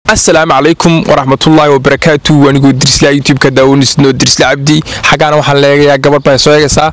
asalaamu calaykum waraxmatullaahi wabarakaatu wanigoo dirsla youtube-ka daawanisnoo dirsla cabdi xaggaana waxaan leegayaa gabadh baa soo eegaysaa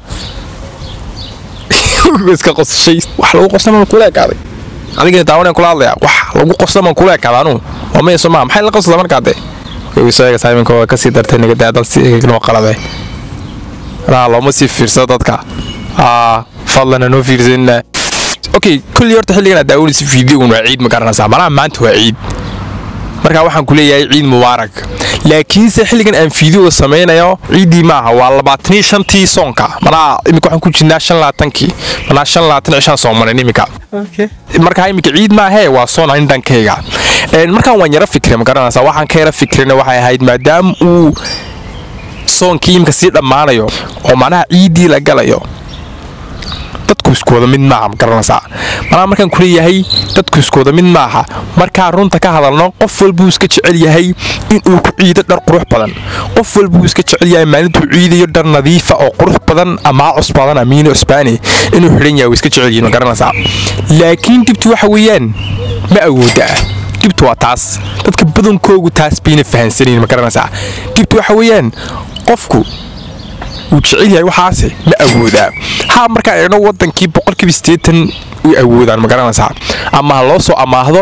iska qosashay wax lagu qosnamaan kula ekaaday adigina daawanaan kula hadlayaa wax lagu qosnamaan kula ekaada anugu waa maya soo maa maxay la qosada markaa dee way soo eegaysaa iminka waa kasii dartay nagadaa dal si noo qalade anaa looma sii fiirsado dadka aa fadlan hanoo fiirsanina okay kulli horta xilligan aad daawanaysa fiidiyogun waa ciid ma garanaysaa malaha maanta waa ciid markaa waxaan ku leeyahay ciid mubaarak laakiinse xilligan aan fiidiyoga samaynayo ciiddii maaha waa labaatanii shantii soonka manaa iminka waxaan ku jirnaa shan labaatankii manaa shan labaatan cishaan soomanin iminka markaa iminka ciid maahee waa soon anin dhankayga markaan waan yaro fikray ma garanaysaa waxaan ka yaro fikrayna waxay ahayd maadaama uu soonkii iminka sii dhammaanayo oo macnaha ciiddii la galayo dadku iskooda mid maaha ma garanaysaa manaa markaan ku leeyahay dadku iskooda mid maaha markaa runta ka hadalno qof walbuu iska jecel yahay inuu ku ciido dhar qurux badan qof walbuu iska jecel yahay maalintuu ciidayo dhar nadiifa oo qurux badan amaa cusbadan amiino cusbaani inuu xidhan yahay way iska jecel yihin ma garanaysaa laakiin dibtu waxa weeyaan ma awooda dibtu waa taas dadka badankoogu taas bayna fahansanayn ma garanaysaa dibtu waxa weeyaan qofku wuu jecel yahay waxaase ma awoodaa haa markaan eegno wadankii boqolkiiba sideetan way awoodaan ma garanaysaa ama ha loo soo amaahdo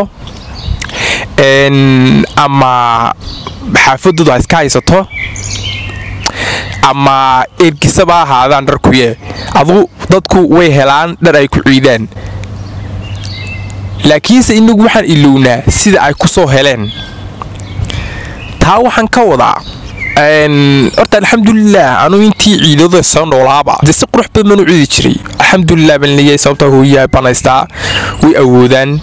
ama xaafadoodu ha iska haysato ama ergisaba ahaadaan dharkuye adu dadku way helaan dhar ay ku ciidaan laakiinse inagu waxaan ilownaa sida ay ku soo heleen taa waxaan ka wadaa horta alxamdulilah anuu intii ciidada soo noolaaba de si qurux badan baan u ciidi jiray alxamdulilah baan leeyahay sababtaa hooyaha banaystaa way awoodaan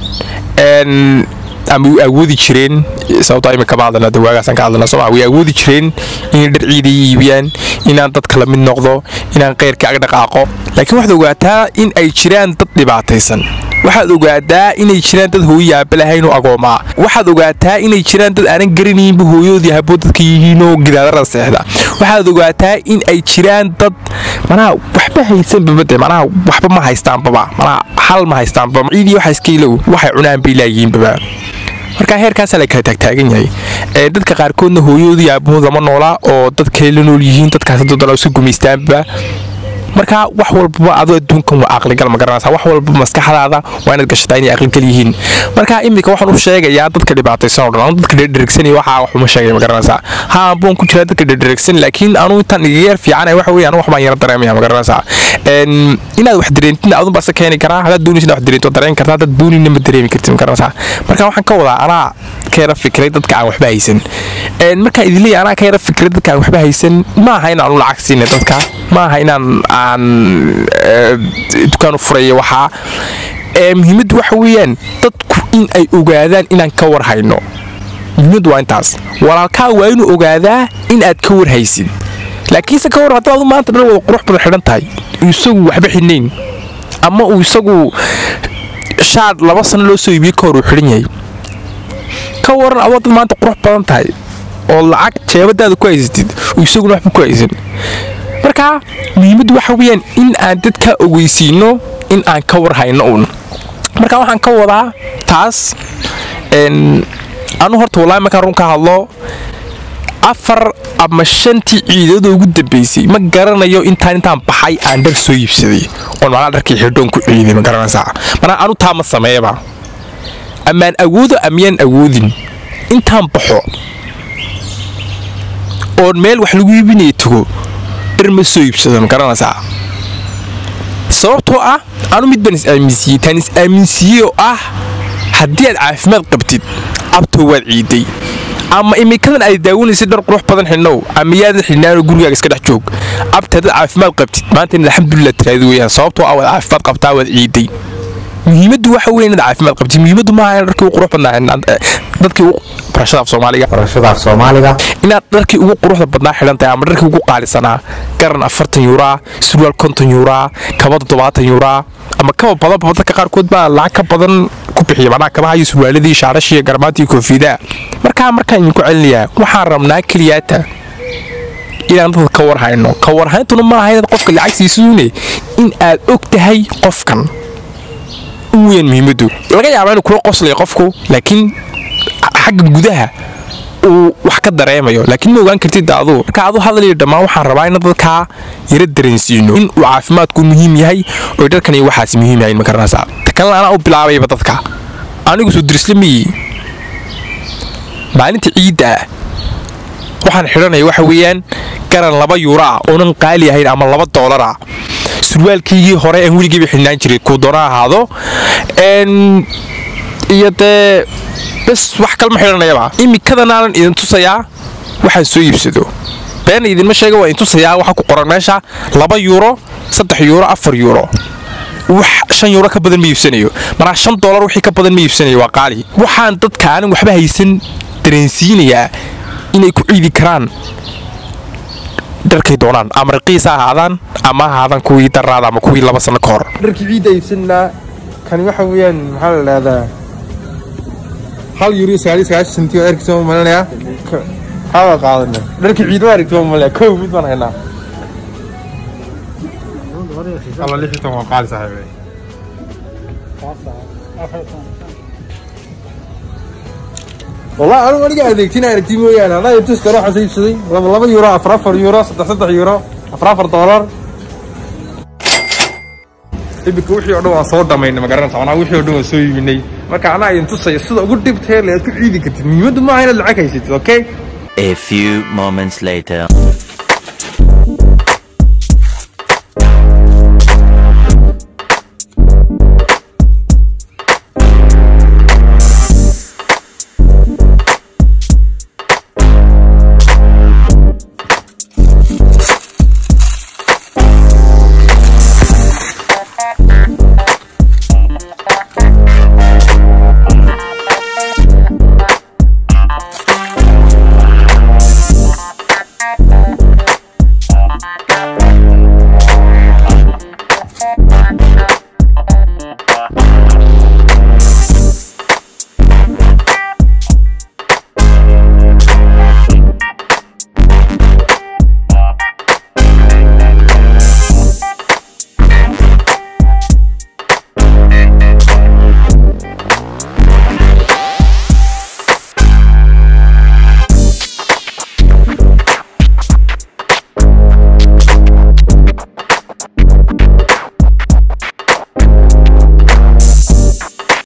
ama way awoodi jireen sababtaa imika ma hadlana dawaagaasaan ka hadlana sooma way awoodi jireen inay dhar ciiday iibiyaan inaan dadka la mid noqdo inaan qeyrka ag dhaqaaqo laakiin waxaad ogaataa in ay jiraan dad dhibaataysan waxaad ogaataa inay jiraan dad hooyo aabalahaynoo agoomaa waxaad ogaataa inay jiraan dad aanan garanayinba hooyadoodii habo dadka yihiinoo gidaadara seexda waxaad ogaataa in ay jiraan dad manaa waxba haysanbabade manaa waxba ma haystaanbaba manaa hal ma haystaanbaba ciidii waxa iskailow waxay cunaan bay laayihiinbaba markaa heerkaasaa la kala taagtaagan yahay dadka qaarkoodna hooyadoodii aabahood lama noolaa oo dad kale la nool yihiin dadkaas dodana iska gumaystaanba markaa wax walbaba adoo adduunkan waa aqligal ma garanaysaa wax walba maskaxdaada waa inaad gashataa inay aqligal yihiin markaa iminka waxaan u sheegayaa dadka dhibaataysan oo dhan anu dadka dherdheregsanaya waxaa wax uma sheegaya ma garanaysaa haa boon ku jiraa dadka dherdheregsan laakiin anuu intaan iga yar fiicanay waxa weeye anu wax baan yara dareemaya ma garanaysaa inaad wax dareentina adun baa se keeni karaa haddaad doonaysa inaad wax dareento dareen kartaa haddaad doonina ma dareemi kartid ma garanaysaa marka waxaan ka wadaa anaa ka yara fikray dadka aan waxba haysan markaan idin leeyahay anaa ka yara fikray dadka aan waxba haysan ma aha inaan u lacag siinay dadka ma aha inaan aan dukaan u furaya waxaa muhiimaddu waxa weeyaan dadku in ay ogaadaan inaan ka war hayno muhiimaddu waa intaas walaalkaa waa inuu ogaadaa in aad ka war haysid laakiinse ka war haddaad maanta dhan wada qurux badan xidhan tahay isagu waxba xidhnayn ama uu isagu shaad laba sano loo soo iibiyey ka hor uu xidhan yahay ka waran adoo dad maanta qurux badan tahay oo lacag jeebadaada ku haysatid uu isaguna waxba ku haysan markaa muhiimaddu waxa weeyaan in aan dadka ogeysiino in aan ka war hayno uun markaa waxaan ka wadaa taas anu horta wallaahi markaan run ka hadlo afar ama shantii ciidada ugu dambaysay ma garanayo intaan intaan baxay aan dhar soo iibsaday oon macnaa dharkii xidhoon ku ciiday ma garanaysaa manaa anu taa ma sameeyaba amaan awoodo amiyaan awoodin intaan baxo oon meel wax lagu iibinaya tago ma soo iibsado ma garanaysaa sababtoo ah anu mid baan is-aaminsiiyey taan is-aaminsiiyey oo ah haddii aad caafimaad qabtid abtoo waad ciiday ama imikadan aad daawanaysa dhar qurux badan xidhnow ama yaadan xidhnaanoo gurigaaga iska dhex joog abta haddaad caafimaad qabtid maanta in alxamdulilah tiraadi weyaan sababtoo ah waad caafimaad qabtaa waad ciiday muhiimaddu waxa weyn inaad caafimaad qabtid muhiimaddu maaha in dharkii ugu qurux badnaa dadkii ugu barashada af soomaaliga barashada af soomaaliga inaad dharkii ugu quruxda badnaa xidhan tahay ama dharkii ugu qaalisanaa garan afartan yuuraa surwaal konton yuuraa kaba toddobaatan yuuraa ama kaba badanba dadka qaarkood baa lacag ka badan ku bixiya macnaha kabaha iyo surwaaladii shaarashii garmaantii koofidaa markaa markaan idinku celinayaa waxaan rabnaa keliyaata inaan dadka ka war hayno ka warhayntuna maaha inaad qofka lacag siisuune in aad og tahay qofkan u weyn muhiimaddu laga yaabaa inuu kula qoslaya qofku laakiin xagga gudaha uu wax ka dareemayo laakiin ma ogaan kartid aduu marka adu hadaliyo dhammaan waxaan rabaa in dadkaa yara dareensiino in uu caafimaadku muhiim yahay oo dharkan iyo waxaas muhiim yahay ma garanaysaa ta kalena anaa u bilaabayba dadka anigu soo dirisla miyi maalinta ciidda ah waxaan xidhanaya waxa weeyaan garan laba yuuro ah oonan qaali ahayn ama laba doolar ah surwaalkaygii hore aan weligeyba xidhnaan jiray kuu doona ahaado iyo dee bes wax kalma xidhanayaba imikadanaanan idin tusayaa waxaan soo iibsado beena idinma sheega waa idin tusayaa waxa ku qoran meesha laba yuuro saddex yuuro afar yuuro wax shan yuuro ka badan ma iibsanayo maraa shan doolar wixii ka badan ma iibsanayo waa qaali waxaan dadka aanan waxba haysan dareensiinayaa inay ku ciidi karaan dharkay doonaan ama raqiis ha ahaadaan ama ha ahaadaan kuwii daraada ama kuwii laba sano ka hor dharkii ciidda iibsanaa kani waxa weeyaan maxaa la dhahdaa hal euro sagaaliyo sagaashan senti oo erkiisa ma malinayaa haa qaadana dharkii ciid ma aragti ma malinaya kow mid baan haynaa alla lix iyo toban waa qaali saaxiibay والله أنا ما قاعد أديكتين أركتي مويانا لا يبتس كروح أسيب سدي لما لما يورو أفر أفر يورو صدق صدق يورو أفر أفر دولار ibika wixii oo dhan waan soo dhamaynay ma garanaysa anaa wixii oo dhan waan soo iibinay marka anaa idin tusaya sida ugu dhibtee le aad ku ciidi kartid muhiimaddu maaha inaad lacag haysatid okay A few moments later.